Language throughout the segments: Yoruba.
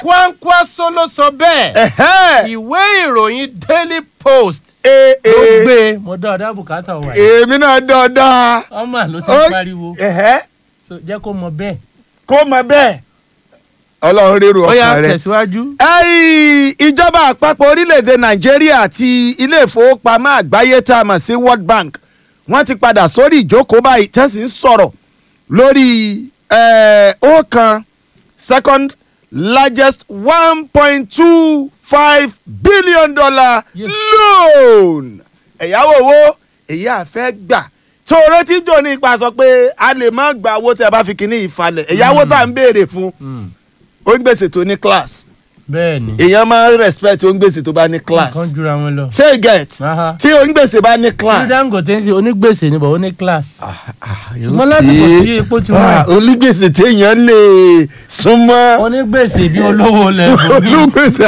Kwankwaso ló sọ bẹ́ẹ̀ Ẹ̀hẹ́. ìwé ìròyìn Daily Post Ee, ló ee, gbé mo dá ọ̀dà bùkátà wà yìí èmi náà dọ̀dọ̀. ọmọ ló ti Ó- pariwo Ẹ̀hẹ́. So, jẹ́ kó mọ bẹ́ẹ̀ kó mọ bẹ́ẹ̀ ọlọ́run rérò ó yá ọkàn rẹ. tẹ̀síwájú. Ẹ́ì, ìjọba àpapọ̀ orílẹ̀-èdè nàìjíríà àti ilé ìfowópamọ́ àgbáyé tá a mọ̀ sí world bank wọ́n ti padà sórí ìjókòó báyìí tẹ́sí ń sọ̀rọ̀ lórí eh, ọ̀kan second largest one point two five billion dollar Yes. loan ẹ̀yáwó owó èyí àfẹ́ gbà tó o retí jò ní ipa sọ pé a lè má gba owó tẹ́ ẹ bá fi kíní ìfalẹ̀ ẹ̀yáwó tá à ń béèrè fún Mm, ó ń gbèsè tó ní class bẹ́ẹ̀ ni èèyàn máa ń respect onígbèsè tó bá ní class nǹkan jura wọn lọ. ṣé you get Aha. tí onígbèsè bá ní ní class. Dangote ń ṣe onígbèsè ni bọ̀ ó ní class. ṣùgbọ́n ṣùgbọ́n lásìkò tí epo ti wà. onígbèsè téèyàn lè súnmọ́ onígbèsè bí olówó lẹ́bùn bí. olùgbèsè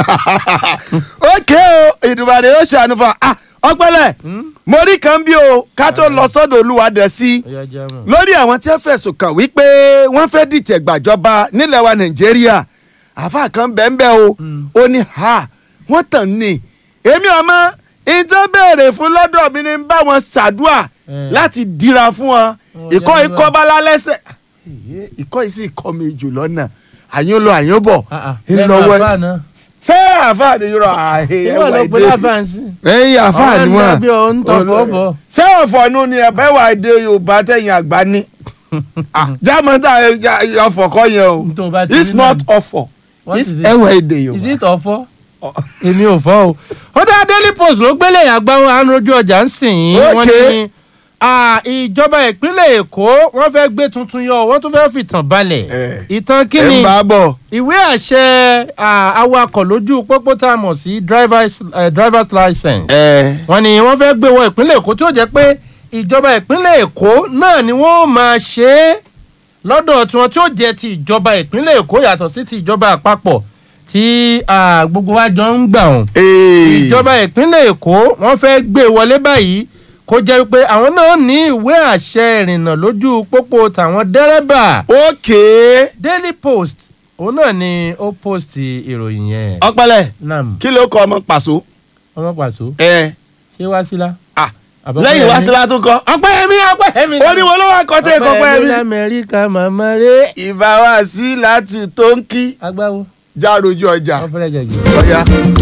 ókè o ìdùbàdàn yóò ṣàánú fún wa ọpẹlẹ mo rí kan bí o ká tó lọ sọ́dọ̀ olúwadẹ sí Ó yá, já mọ̀. lórí àwọn tí wọ́n fẹ̀sùn kàn wípé wọ́n fẹ́ dìtẹ̀ gbàjọba nílẹ̀ wa nàìjíríà àfa kan bẹ́ẹ̀ o ó ní ha wọ́n tàn ní èmi ọmọ ìtàn béèrè fún lọ́dọ̀ mi ní bá wọn ṣàdúà Eh. láti dira fún wọn Ó ìkọ́ yá, ikọ́ bálá lẹ́sẹ̀ ìkọ́ yìí sì kọ́ mi jù lọ́nà àyún lọ àyún bọ̀ Ah, ah. ń Lẹ́nu lọ wẹ́ àfáà náà. ṣé àfa ni yọrọ àhẹ ìwọ ló pe láfáàǹsì. ẹ̀yin àfa ni ọ̀rẹ́ wọn ń bí o ń tọ́ fọ́ bọ̀. ṣé ọ̀fọ̀nù ni ẹ̀bẹ́ wà èdè yorùbá tẹ̀yìn àgbà ní. jámọ́tà ọ̀fọ̀ kọ́ yẹn o N tó bá ti it's rí not náà. ọ̀fọ̀ What it's is it? ẹ̀wà èdè is yorùbá. it ọ̀fọ́? èmi ò fọ́ o. ó dá Daily Post ló gbélé àgbáwọn àánúrójú ọjà ń sìn yín. wọ́n Okay. ní ah, ìjọba ìpínlẹ̀ Èkó wọ́n fẹ́ gbé tuntun yọ wọ́n tún fẹ́ fìtàn balẹ̀. Eh. ìtàn ẹ̀ kíni ń bá a bọ̀. ìwé àṣẹ ah, awakọ̀ lójú pópó tá a mọ̀ sí drivers eh, drivers license. ẹ̀ wọ́n ní wọ́n fẹ́ gbé wọ ìpínlẹ̀ Èkó tí ó jẹ́ pé ìjọba ìpínlẹ̀ Èkó náà ni wọ́n máa ṣe é lọ́dọ̀ tiwọn tí ó jẹ́ ti ìjọba ìpínlẹ̀ Èkó yàtọ̀ sí ti ìjọba àpapọ̀ tí ah, gbogbo wa jọ ń gbà wọ́n. ee ìjọba ìpínlẹ̀ Èkó wọ́n fẹ́ gbé wọlé báyìí kó jẹ́ pé àwọn náà ní ìwé àṣẹ ìrìnnà lójú pópó tàwọn dẹ́rẹ́bà okay Daily Post òun náà ni ó post ìròyìn yẹn. ọpẹlẹ nam kí ló kọ ọmọ pàṣọ. ọmọ pàṣọ ẹ ṣé wá sílá. ah Àbọ̀pẹ́ lẹ́yìn wá Yẹmí? sílá tó kọ. Ọpẹ́yẹmí Ọpẹ́yẹmí. ó ní wọn ló wá kọ́ tẹ́ ẹ̀kọ́ pẹ́ mi. lamẹ́ríkà màmá rẹ̀. ìbá wa sí láti tó ń kí agbáwo já rojú ọjà ọpẹlẹ jẹjẹ. ọ̀ya.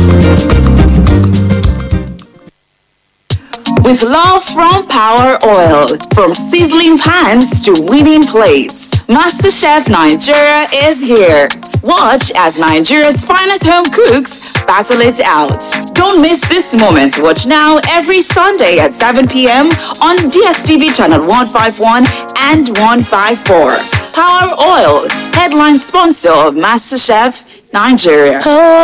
With love from Power Oil, from sizzling pans to winning plates, MasterChef Nigeria is here. Watch as Nigeria's finest home cooks battle it out. Don't miss this moment. Watch now every Sunday at 7 p.m. on DSTV channel 151 and 154. Power Oil, headline sponsor of MasterChef Nigeria.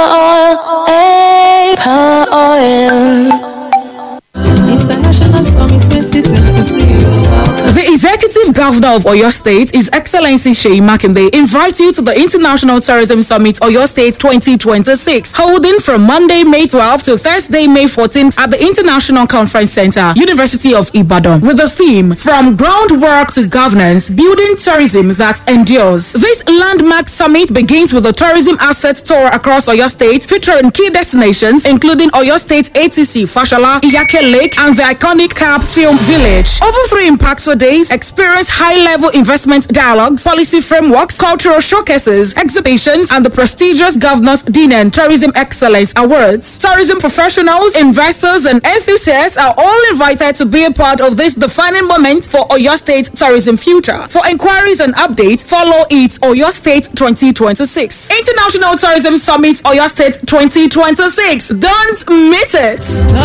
International Summit 2026. The Executive Governor of Oyo State, His Excellency Sheyi Makinde, invites you to the International Tourism Summit Oyo State 2026, holding from Monday, May 12th to Thursday, May 14th at the International Conference Center, University of Ibadan, with the theme From Groundwork to Governance, Building Tourism That Endures. This landmark summit begins with a tourism asset tour across Oyo State, featuring key destinations including Oyo State ATC, Fashola, Iyake Lake, and the iconic Cap Film Village. Over three impactful days, experience high-level investment dialogues, policy frameworks, cultural showcases, exhibitions, and the prestigious Governor's Dinner and Tourism Excellence Awards. Tourism professionals, investors, and enthusiasts are all invited to be a part of this defining moment for Oyo State tourism future. For inquiries and updates, follow it Oyo State 2026. International Tourism Summit Oyo State 2026. Don't miss it.